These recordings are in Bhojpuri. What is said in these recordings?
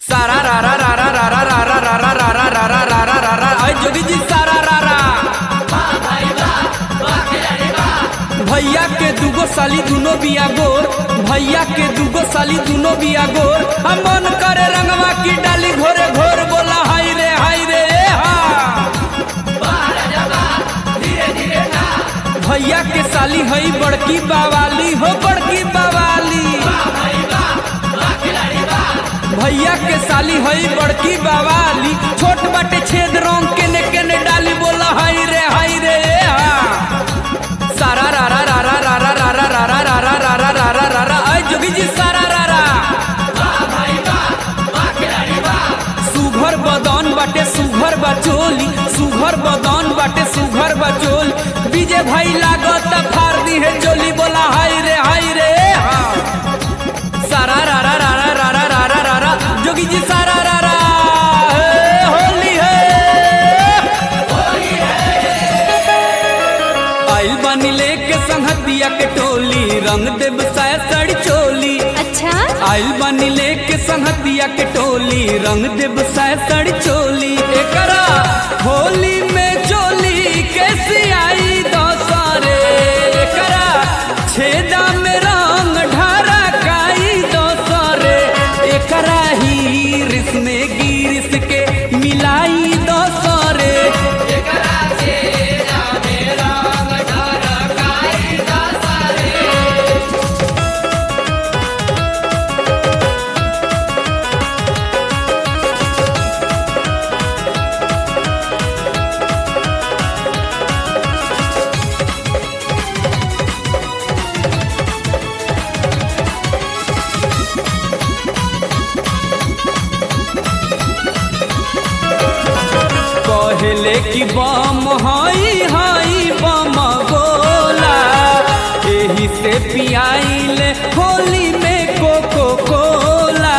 सारा रा रा रा रा रा रा रा रा रा रा रा रा रा रा रा रा रा अय जोगी जी सारा रा रा भैया के दूगो साली दुनो बिया गोर भैया के दूगो साली दुनो बिया गोर हम मन करे रंगवा की डाली घोरे घोर बोला हाय रे हाय रे ए हा भैया के साली हई बड़की बावाली हो बड़की बावाली भैया के साली हई बड़की बावाली छोट बाटे छेद रंग के ने के ने डाली बोला हाय रे हाय रे ए हा सारा रा रा रा रा रा रा रा रा रा रा रा रा रा रा रा रा रा अय जोगी जी सारा रा रा सुघर बदन बाटे सुघर बचोली सुघर बदन बाटे सुघर बचोल बीजे भाई लागत फार दी है चोली बोला हाय रे हाय रे ए हा सारा रा रा रा रा रा रा रा रा रा रा जोगी जी सारा रा रा हे, होली है आइल बानी लेके संहतिया के टोली रंग देव साया साड़ी चोली अच्छा आइल बानी लेके संहतिया के टोली रंग देव साया साड़ी चोली एकरा होली में चोली कैसी आई दोसरे एकरा छेदा में रंग ढारा काई दोसरे एकरा ही रिस में गिरिस के मिलाई दोसरे कहले कि बम हई हई बम गोला एही से पियाइले होली में कोको कोला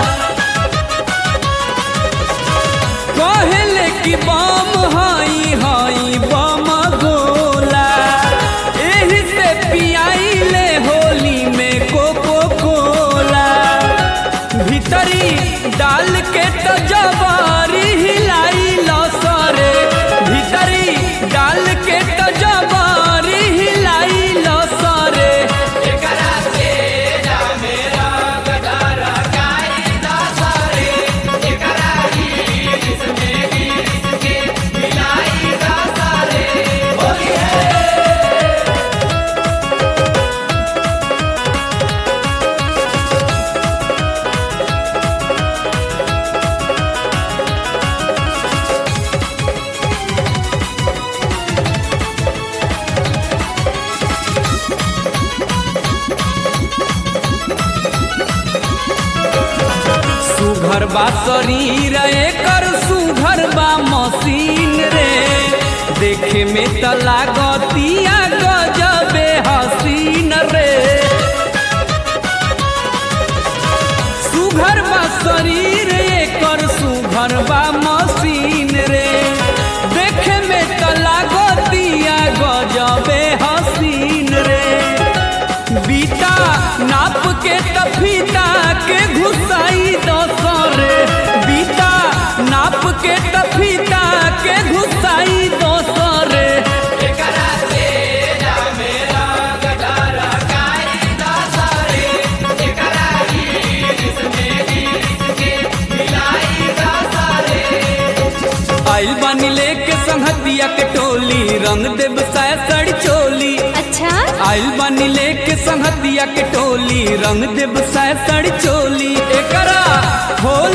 कहले कि बम हई हई बम गोला एही से पियाइले होली में कोको कोला भीतरी डाल के तो जबारी हिलाई लसरे भीतरी डाल के तो जबारी हिलाई लसरे सुघर बा शरीर एकर सुघर बा मशीन रे देखे में त लागतिया गजबे हसीन रे सुघर बा शरीर एकर सुघर बा मशीन रे देखे में त लागतिया गजबे हसीन रे बीता नाप के तफीता के घुसाई दोसरे बीता नाप के तफीता के घुसाई दोसरे आइल बानी लेके संहतिया के टोली रंग देव साया साड़ी चोली अच्छा आइल बानी लेके संहतिया के टोली रंग देव साया साड़ी चोली एकरा हो